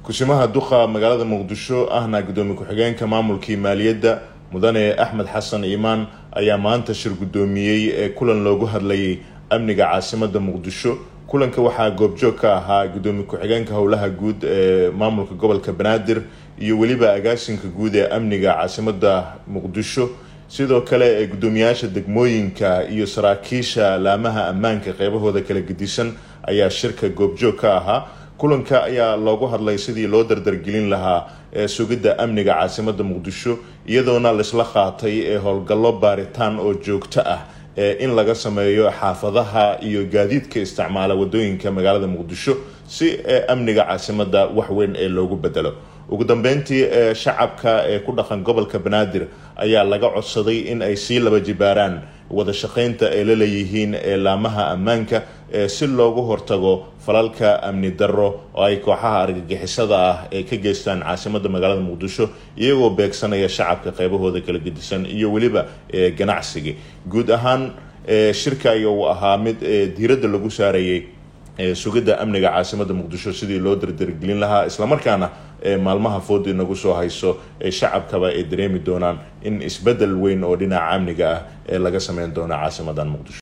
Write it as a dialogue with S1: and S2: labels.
S1: kushimaha duqa magaalada muqdisho ahna gudoomiye ku-xigeenka maamulkii maaliyadda mudane axmed xasan iimaan ayaa maanta shir guddoomiyey ee kulan loogu hadlayay amniga caasimada muqdisho kulanka waxaa goobjoog ka ahaa gudoomiye ku-xigeenka howlaha guud ee maamulka gobolka banaadir iyo weliba agaasinka guud ee amniga caasimada muqdisho sidoo kale ee guddoomiyaasha degmooyinka iyo saraakiisha laamaha ammaanka qeybahooda kala gedisan ayaa shirka goobjoog ka ahaa kulanka ayaa loogu hadlay sidii loo dardargelin lahaa ee sugidda amniga caasimada muqdisho iyadoona laisla qaatay ee howlgallo baaritaan oo joogto ah ee in laga sameeyo xaafadaha iyo gaadiidka isticmaala wadooyinka magaalada muqdisho si amniga caasimada waxweyn ee loogu bedelo ugu dambeyntii ee shacabka ee ku dhaqan gobolka banaadir ayaa laga codsaday in ay sii laba jibaaraan wada shaqeynta ay la leeyihiin ee laamaha ammaanka ee si loogu hortago falalka amni darro oo ay kooxaha argagixisada ah ee ka geystaan caasimada magaalada muqdisho iyagoo beegsanaya shacabka qeybahooda kala gedisan iyo weliba ganacsiga guud ahaan shirka ayaa uu ahaa mid diiradda lagu saarayay sugidda amniga caasimada muqdisho sidii loo dardargelin lahaa islamarkaana maalmaha foodi nagu soo hayso ee shacabkaba ay dareemi doonaan in isbedel weyn oo dhinaca amniga ah ee laga sameyn doono caasimadan muqdisho